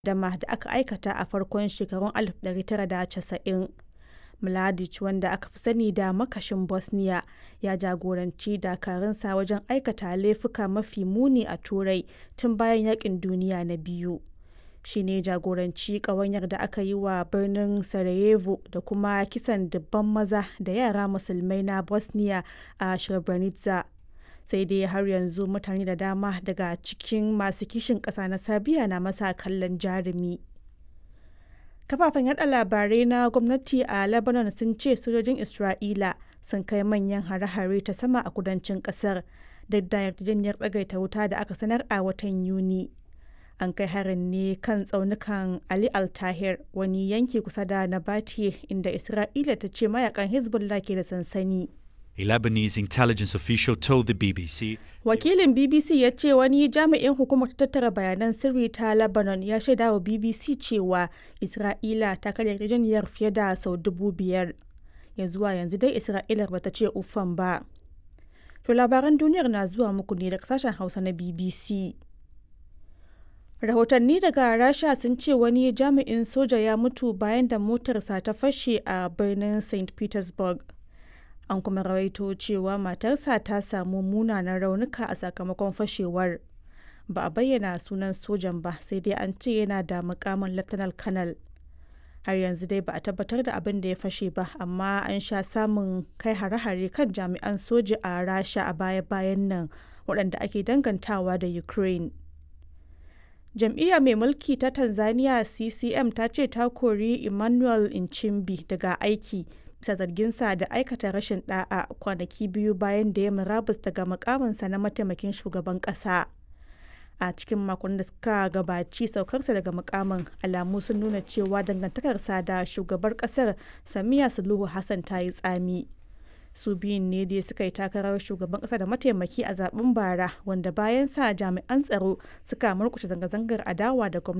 dama da aka aikata a farkon shekarun 1990. Mladic wanda aka fi sani da makashin Bosnia ya jagoranci dakarunsa wajen aikata laifuka mafi muni a Turai tun bayan Yaƙin Duniya na Biyu. Shi ne jagoranci ƙawanyar da aka yi wa birnin Sarajevo da kuma kisan dubban maza da yara musulmai na Bosnia a Srebrenica. Sai dai har yanzu mutane da dama daga cikin masu kishin ƙasa na Serbiya na masa kallon jarumi. Kafafen yada labarai na gwamnati a Lebanon sun ce sojojin Isra'ila sun kai manyan hare-hare ta sama a kudancin kasar duk da yarjejeniyar tsagaita wuta da aka sanar a watan Yuni. An kai harin ne kan tsaunukan Ali Al-Tahir wani yanki kusa da Nabatiye inda Isra'ila ta ce mayakan Hezbollah ke da sansani. A Lebanese intelligence official told the BBC Wakilin BBC ya ce wani jami'in hukumar tattara bayanan sirri ta Lebanon ya shaida wa BBC cewa Isra'ila ta karya yarjejeniyar fiye da sau dubu biyar. Ya zuwa yanzu dai Isra'ilar bata ce uffan ba. To labaran duniyar na zuwa muku ne daga sashen Hausa na BBC. Rahotanni daga Rasha sun ce wani jami'in soja ya mutu bayan da motarsa ta fashe a birnin St. Petersburg. An kuma rawaito cewa matarsa ta samu munanan raunuka a sakamakon fashewar. Ba a bayyana sunan sojan ba sai dai an ce yana da mukamin Lieutenant Colonel. Har yanzu dai ba a tabbatar da abin da ya fashe ba, amma an sha samun kai hare-hare kan jami'an soja a Rasha a baya-bayan nan waɗanda ake dangantawa da Ukraine. Jam'iyya mai mulki ta Tanzania CCM ta ce ta kori Emmanuel Nchimbi daga aiki bisa zarginsa da aikata rashin da'a kwanaki biyu bayan da ya murabus daga mukaminsa na mataimakin shugaban kasa a cikin makon da suka gabaci saukarsa daga mukamin alamu sun nuna cewa dangantakarsa da shugabar kasar samiya suluhu hassan ta yi tsami su biyun ne dai suka yi takarar shugaban kasa da mataimaki a zaben bara wanda bayan sa jami'an tsaro suka murkushe zanga-zangar adawa da gwamnati